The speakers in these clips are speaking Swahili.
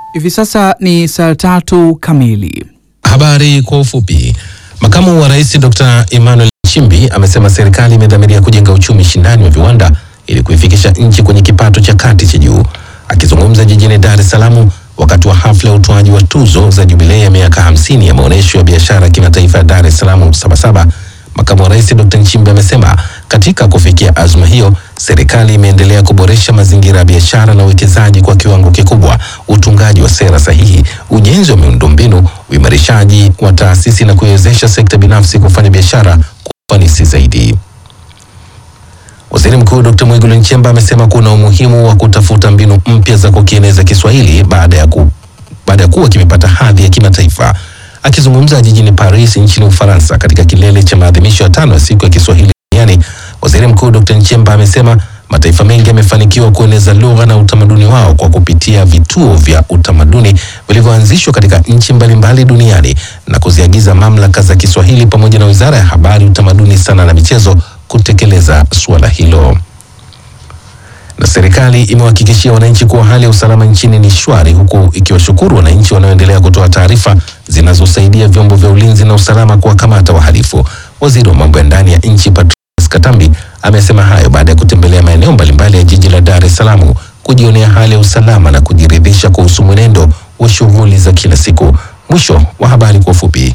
Hivi sasa ni saa tatu kamili. Habari kwa ufupi. Makamu wa Rais Dr. Emmanuel Nchimbi amesema serikali imedhamiria kujenga uchumi shindani wa viwanda ili kuifikisha nchi kwenye kipato cha kati cha juu. Akizungumza jijini Dar es Salaam wakati wa hafla ya utoaji wa tuzo za jubilei ya miaka hamsini ya maonyesho ya biashara ya kimataifa ya Dar es Salaam Sabasaba, makamu wa rais Dr. Nchimbi amesema katika kufikia azma hiyo, serikali imeendelea kuboresha mazingira ya biashara na uwekezaji kwa kiwango kikubwa, utungaji wa sera sahihi, ujenzi wa miundombinu, uimarishaji wa taasisi na kuiwezesha sekta binafsi kufanya biashara kwa ufanisi zaidi. Waziri Mkuu Dr. Mwigulu Nchemba amesema kuna umuhimu wa kutafuta mbinu mpya za kukieneza Kiswahili baada ya ku, baada ya kuwa kimepata hadhi ya kimataifa. Akizungumza jijini Paris nchini Ufaransa katika kilele cha maadhimisho ya tano ya siku ya Kiswahili duniani, Waziri Mkuu Dr. Nchemba amesema mataifa mengi yamefanikiwa kueneza lugha na utamaduni wao kwa kupitia vituo vya utamaduni vilivyoanzishwa katika nchi mbalimbali duniani na kuziagiza mamlaka za Kiswahili pamoja na Wizara ya Habari, Utamaduni, Sanaa na Michezo kutekeleza suala hilo. Na serikali imewahakikishia wananchi kuwa hali ya usalama nchini ni shwari, huku ikiwashukuru wananchi wanaoendelea kutoa taarifa zinazosaidia vyombo vya ulinzi na usalama kuwakamata wahalifu. Waziri wa mambo ya ndani ya nchi Patrobas Katambi amesema hayo baada ya kutembelea maeneo mbalimbali ya jiji la Dar es Salaam kujionea hali ya usalama na kujiridhisha kuhusu mwenendo wa shughuli za kila siku. Mwisho wa habari kwa ufupi.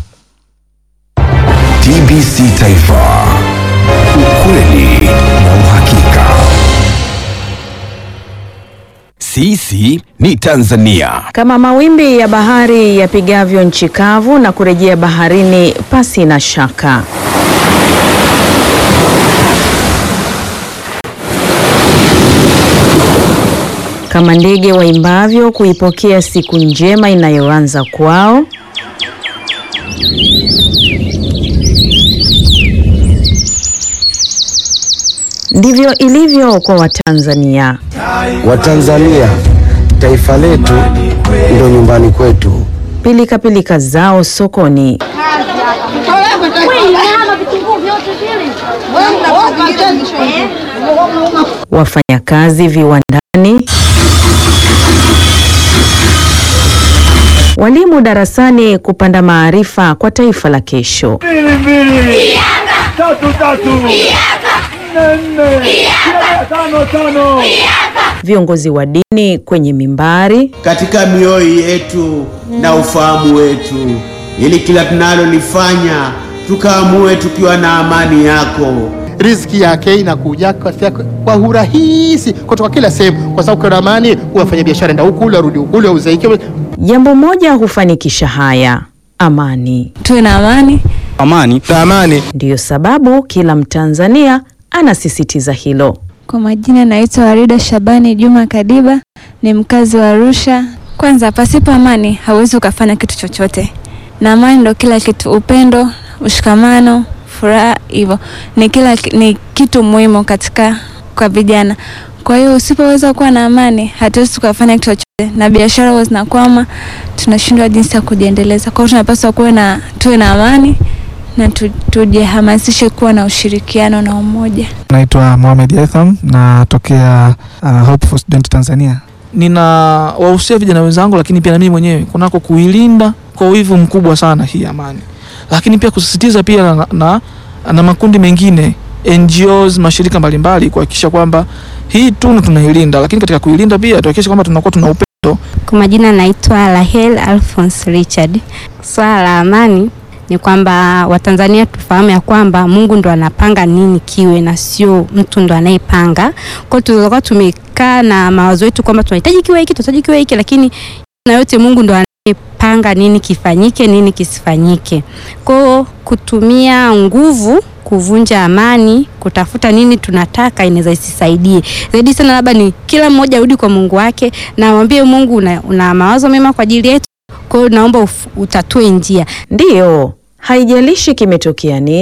TBC Taifa, ukweli na uhakika. Sisi ni Tanzania. Kama mawimbi ya bahari yapigavyo nchi kavu na kurejea baharini pasi na shaka. Kama ndege waimbavyo kuipokea siku njema inayoanza kwao. Ndivyo ilivyo kwa Watanzania. Watanzania, taifa letu ndio nyumbani kwetu. Pilika pilika zao sokoni, wafanyakazi viwandani, walimu darasani kupanda maarifa kwa taifa la kesho. Viongozi wa dini kwenye mimbari, katika mioyo yetu na ufahamu wetu, ili kila tunalolifanya tukaamue tukiwa na amani yako. riziki yake inakuja kwa, kwa urahisi kutoka kila sehemu, kwa sababu kuna amani. Wafanya biashara enda huku ule arudi huku ule auzaike. jambo moja hufanikisha haya: amani. tuwe na amani. Amani na amani. Ndiyo sababu kila Mtanzania anasisitiza hilo. Kwa majina naitwa Warida Shabani Juma Kadiba, ni mkazi wa Arusha. Kwanza, pasipo amani hauwezi ukafanya kitu chochote, na amani ndo kila kitu. Upendo, ushikamano, furaha, hivyo ni kila ni kitu muhimu katika kwa vijana. Kwa hiyo usipoweza kuwa na amani, hatuwezi tukafanya kitu chochote, na biashara huwa zinakwama, tunashindwa jinsi ya kujiendeleza. Kwa hiyo tunapaswa kuwe na tuwe na amani na tu- tujihamasishe kuwa na ushirikiano na umoja. Naitwa Mohamed Yatham natokea uh, Hope for Student Tanzania. Nina wahusia vijana wenzangu, lakini pia na mimi mwenyewe kunako kuilinda kwa wivu mkubwa sana hii amani, lakini pia kusisitiza pia na, na, na makundi mengine NGOs, mashirika mbalimbali kuhakikisha kwamba hii tunu tunailinda, lakini katika kuilinda pia tuhakikishe kwamba tunakuwa tuna upendo. Kwa majina naitwa Rahel Alphonse Richard. Swala la amani ni kwamba Watanzania tufahamu ya kwamba Mungu ndo anapanga nini kiwe na sio mtu ndo anayepanga. Kwa hiyo tulikuwa tumekaa na mawazo yetu kwamba tunahitaji kiwe hiki, tunahitaji kiwe hiki, lakini na yote Mungu ndo anayepanga nini kifanyike, nini kisifanyike. Kwa hiyo kutumia nguvu kuvunja amani, kutafuta nini tunataka, inaweza isisaidie zaidi sana. Labda ni kila mmoja arudi kwa Mungu wake na amwambie Mungu, una, una mawazo mema kwa ajili yetu, kwa hiyo naomba uf- utatue njia. Ndiyo, haijalishi kimetokea nini.